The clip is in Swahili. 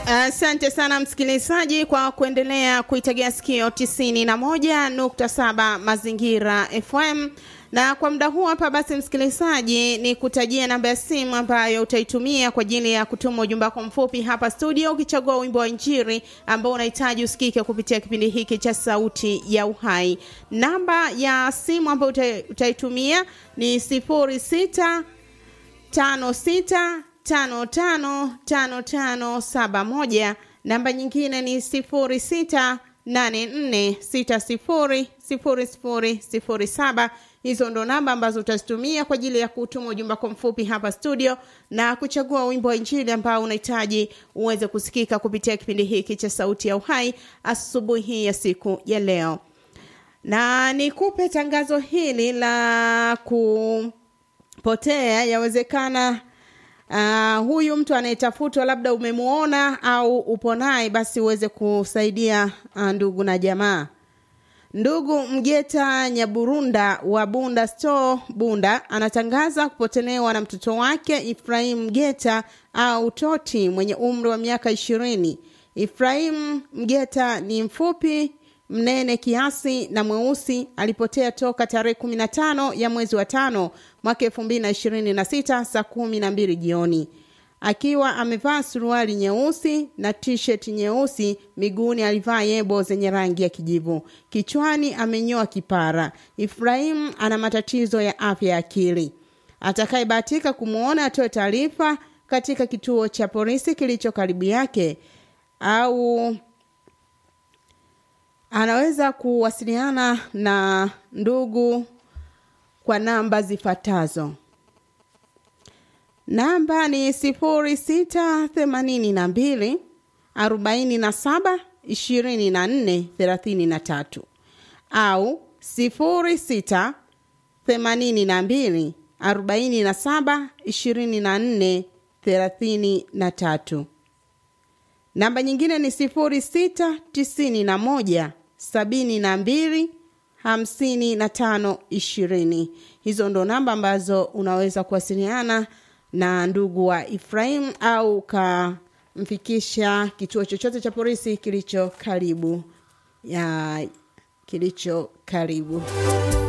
Asante uh, sana msikilizaji kwa kuendelea kuitegea sikio 91.7 Mazingira FM na kwa muda huu hapa basi, msikilizaji, ni kutajia namba ya simu ambayo utaitumia kwa ajili ya kutuma ujumbe wako mfupi hapa studio, ukichagua wimbo wa Injili ambao unahitaji usikike kupitia kipindi hiki cha Sauti ya Uhai. Namba ya simu ambayo utaitumia ni sifuri sita tano sita tano tano tano tano saba moja. Namba nyingine ni sifuri sita nane nne sita sifuri sifuri sifuri sifuri saba. Hizo ndo namba ambazo utazitumia kwa ajili ya kutuma ujumbe wako mfupi hapa studio na kuchagua wimbo wa Injili ambao unahitaji uweze kusikika kupitia kipindi hiki cha Sauti ya Uhai asubuhi ya siku ya leo. Na nikupe tangazo hili la kupotea, yawezekana Uh, huyu mtu anayetafutwa labda umemuona au upo naye, basi uweze kusaidia uh, ndugu na jamaa. Ndugu Mgeta Nyaburunda wa Bunda Store Bunda anatangaza kupotelewa na mtoto wake Ifrahim Mgeta au Toti mwenye umri wa miaka ishirini. Ifrahim Mgeta ni mfupi mnene kiasi na mweusi. Alipotea toka tarehe kumi na tano ya mwezi wa tano mwaka elfu mbili na ishirini na sita saa kumi na mbili jioni akiwa amevaa suruali nyeusi na t-shirt nyeusi. Miguuni alivaa yebo zenye rangi ya kijivu. Kichwani amenyoa kipara. Ibrahim ana matatizo ya afya ya akili. Atakayebahatika kumwona atoe taarifa katika kituo cha polisi kilicho karibu yake au anaweza kuwasiliana na ndugu kwa namba zifuatazo. Namba ni sifuri sita themanini na mbili arobaini na saba ishirini na nne thelathini na tatu au sifuri sita themanini na mbili arobaini na saba ishirini na nne thelathini na tatu. Namba nyingine ni sifuri sita tisini na moja sabini na mbili hamsini na tano ishirini. Hizo ndo namba ambazo unaweza kuwasiliana na ndugu wa Ifrahim au ukamfikisha kituo chochote cha polisi kilicho karibu ya kilicho karibu.